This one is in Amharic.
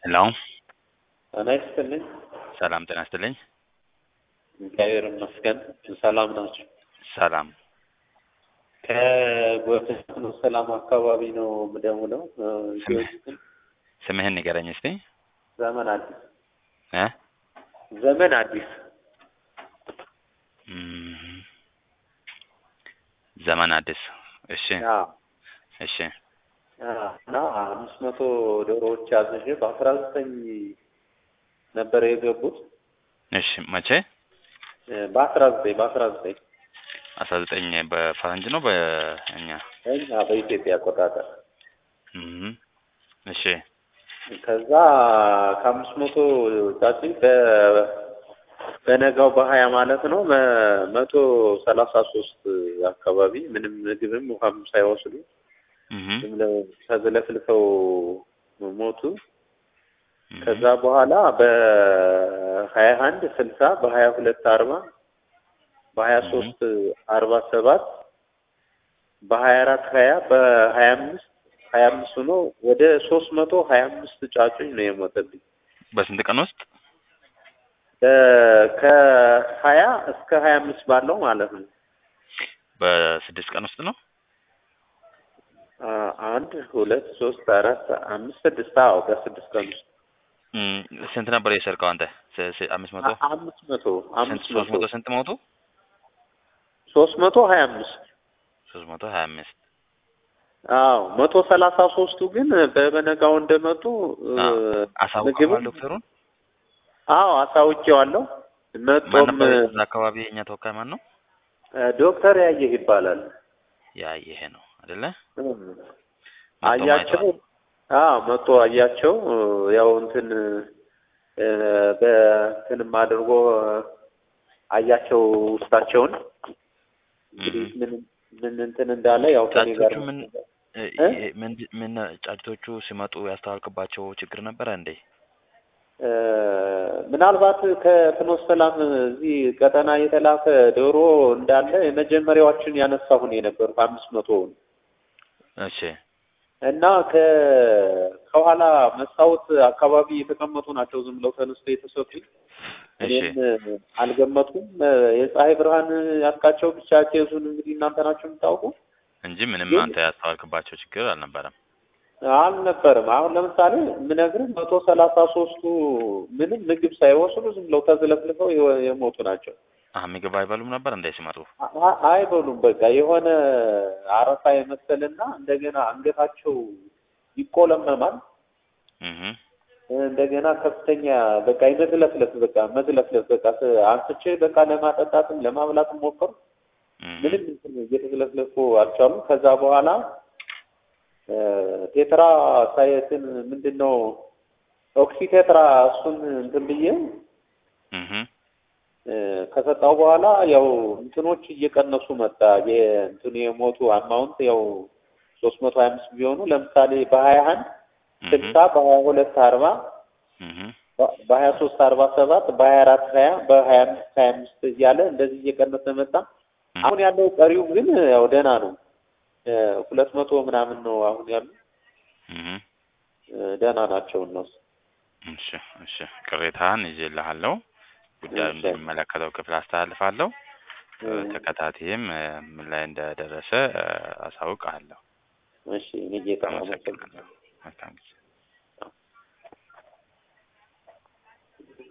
ሄሎ ጤና ይስጥልኝ። ሰላም ጤና ይስጥልኝ። እግዚአብሔር ይመስገን ሰላም ናቸው። ሰላም ከጎተኖ ሰላም አካባቢ ነው የምደውለው። ጊዮርጊስን ስምህን ንገረኝ እስቲ ዘመን አዲስ እ ዘመን አዲስ እም፣ ዘመን አዲስ እሺ አዎ፣ እሺ አዎ። እና አምስት መቶ ዶሮዎች አዝዤ በአስራ ዘጠኝ ነበር የገቡት እሺ መቼ በአስራ ዘጠኝ በአስራ ዘጠኝ አስራ ዘጠኝ በፈረንጅ ነው በእኛ እኛ በኢትዮጵያ አቆጣጠር እም፣ እሺ ከዛ ከአምስት መቶ ጫጩ በ- በነጋው በሀያ ማለት ነው በመቶ ሰላሳ ሶስት አካባቢ ምንም ምግብም ውሃም ሳይወስዱ እም፣ ዝም ብለው ተዝለፍልፈው ሞቱ። እም፣ ከዛ በኋላ በሀያ አንድ ስልሳ በሀያ ሁለት አርባ በሀያ ሶስት አርባ ሰባት በሀያ አራት ሀያ በሀያ አምስት ሀያ አምስት ሆኖ ወደ ሶስት መቶ ሀያ አምስት ጫጩኝ ነው የሞተብኝ። በስንት ቀን ውስጥ በ- ከሀያ እስከ ሀያ አምስት ባለው ማለት ነው። በስድስት ቀን ውስጥ ነው አ- አንድ ሁለት ሶስት አራት አምስት ስድስት አዎ በስድስት ቀን ውስጥ እም፣ ስንት ነበር የሰርቀው አንተ ስ- ስ- አምስት መቶ አ- አምስት መቶ ስንት አምስት ሶስት መቶ መቶ ስንት ሞቱ ሶስት መቶ ሀያ አምስት ሶስት መቶ ሀያ አምስት አዎ መቶ ሰላሳ ሶስቱ ግን በበነጋው እንደመጡ እ፣ አዎ። አሳውቀዋል ምግብም ዶክተሩን አዎ አሳውቄዋለሁ። ማን መጦም ነበር እዛ አካባቢ የእኛ ተወካይ ማን ነው እ፣ ዶክተር ያየህ ይባላል። ያ ይሄ ነው አይደለ እም፣ መጥቶ አያቸው ማይቷል። አዎ መቶ አያቸው እ፣ ያው እንትን እ፣ በእንትንም አድርጎ አያቸው ውስጣቸውን እንግዲህ እም። ምን ምን እንትን እንዳለ ያው ከኔ ጋር ጫጩቶቹ ምን እ- እ? ይ- ምን ምን ጫጩቶቹ ሲመጡ ያስተዋልክባቸው ችግር ነበረ እንዴ? እ፣ ምናልባት ከፍኖተ ሰላም እዚህ ቀጠና የተላከ ዶሮ እንዳለ የመጀመሪያዎችን ያነሳሁን የነበሩ አምስት መቶውን እሺ እና ከ ከኋላ መስታወት አካባቢ የተቀመጡ ናቸው። ዝም ብለው ተነስተው የተሰጡኝ እሺ እኔም አልገመትኩም። የፀሐይ ብርሃን ያጥቃቸው ብቻ ኬዙን እንግዲህ እናንተ ናቸው የምታውቁ እንጂ ምንም ግን አንተ ያስተዋልክባቸው ችግር አልነበረም። አልነበርም። አሁን ለምሳሌ ምነግርህ መቶ ሰላሳ ሶስቱ ምንም ምግብ ሳይወስዱ ዝም ብለው ተዝለፍልፈው የወ- የሞቱ ናቸው። አህ ምግብ አይበሉም ነበር እንዴ ሲመጡ? አ- አ- አይበሉም። በቃ የሆነ አረፋ የመሰልና እንደገና አንገታቸው ይቆለመማል። እህ እንደገና ከፍተኛ በቃ የመዝለፍለፍ በቃ መዝለፍለፍ በቃ ስ- አንስቼ በቃ ለማጠጣትም ለማብላትም ሞከሩ። ምንም እንትን እየተዝለፍለፉ አልቻሉም። ከዛ በኋላ እ፣ ቴትራ ሳይትን ምንድን ነው ኦክሲ ቴትራ እሱን እንትን ብዬ እህ እ፣ ከሰጣው በኋላ ያው እንትኖች እየቀነሱ መጣ። የእንትኑ የሞቱ አማውንት ያው ሶስት መቶ ሀያ አምስት ቢሆኑ ለምሳሌ በሀያ አንድ ስልሳ በሀያ ሁለት አርባ እህ በሀያ ሶስት አርባ ሰባት በሀያ አራት ሀያ በሀያ አምስት ሀያ አምስት እያለ እንደዚህ እየቀነሰ መጣ። አሁን ያለው ቀሪው ግን ያው ደህና ነው። እ፣ ሁለት መቶ ምናምን ነው አሁን ያሉ እህ እ፣ ደህና ናቸው እነሱ። እሺ እሺ ቅሬታህን ይዤልሃለሁ። ጉዳዩን እሺ። እንደሚመለከተው ክፍል አስተላልፋለሁ። እ፣ ተከታታይም እ፣ ምን ላይ እንደደረሰ እ፣ አሳውቅሃለሁ። እሺ እኔ ጌታ አመሰግናለሁ።